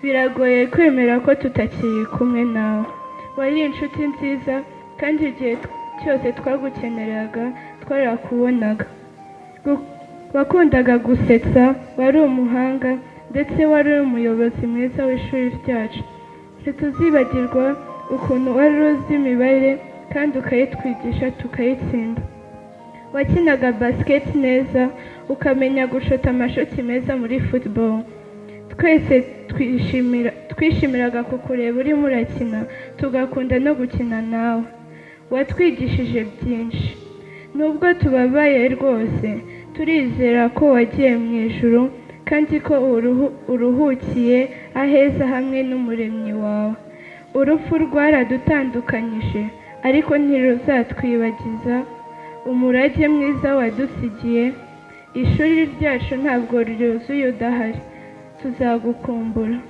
Biragoye kwemera ko tutakiri kumwe nawe. Wari inshuti nziza, kandi igihe cyose twagukeneraga, twarakubonaga. Wakundaga gusetsa, wari umuhanga, ndetse wari umuyobozi mwiza w'ishuri ryacu. Ntituzibagirwa ukuntu wari uzi imibare kandi ukayitwigisha tukayitsinda. Wakinaga basket neza, ukamenya gushota amashoti meza muri football. Twese twishimiraga kukureba urimo urakina, tugakunda no gukina nawe. Watwigishije byinshi. Nubwo tubabaye rwose, turizera ko wagiye mu ijuru kandi ko uruhukiye aheza hamwe n'Umuremyi wawe. Urupfu rwaradutandukanyije, ariko ntiruzatwibagiza umurage mwiza wadusigiye. Ishuri ryacu ntabwo ryuzuye udahari. Tuzagukumbura.